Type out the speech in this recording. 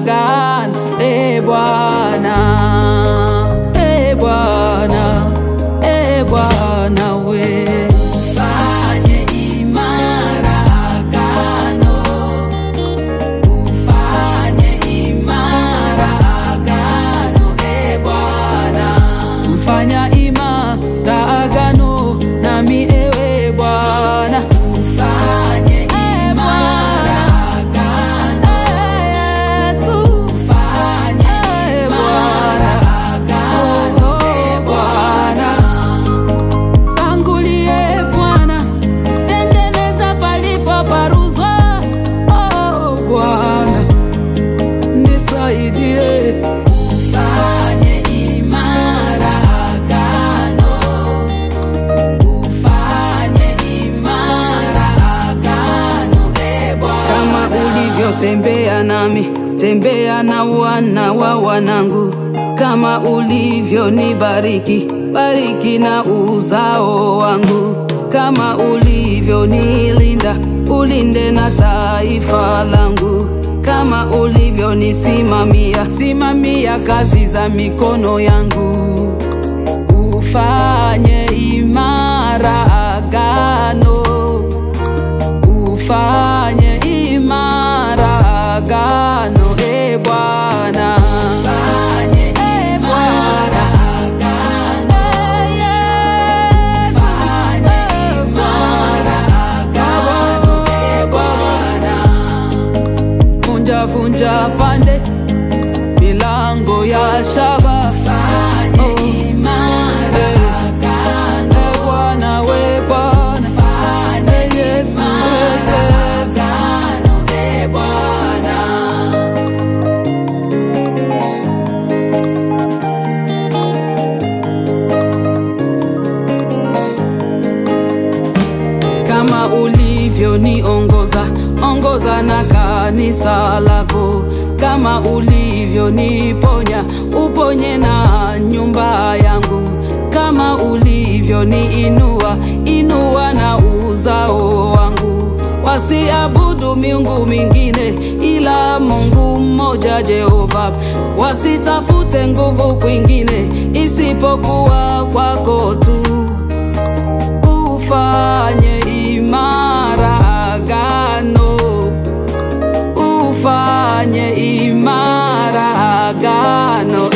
agano, e Bwana, e Bwana, e Bwana we ufanye imara agano, ufanye imara agano, e Bwana, mfanya imara agano nami ewe Bwana, ufanye imara agano, Yesu, ufanye imara agano, e Bwana Tangulie Bwana, tengeneza palipo paruzwa. Oh Bwana, nisaidie, ufanye imara agano, ufanye imara agano, e Bwana. Kama ulivyotembea nami, tembea na wana wa wanangu kama ulivyonibariki, bariki na uzao wangu. Kama ulivyonilinda, ulinde na taifa langu. Kama ulivyonisimamia, simamia kazi za mikono yangu. Ufanye imara agano, ufanye imara agano, e Bwana. Ufanye imara agano, ufanye imara agano, e Bwana. Vunja vunja pande milango ya shaba, fanye imara agano, e Bwana we Bwana, fanye Yesu we Yesu, e Bwana. kama ulivyoniongoza ongoza na kanisa lako, kama ulivyoniponya uponye na nyumba yangu, kama ulivyoniinua inua na uzao wangu, wasiabudu miungu mingine ila Mungu mmoja Jehova, wasitafute nguvu kwingine isipokuwa kwako tu ufanye imara agano, ufanye imara agano,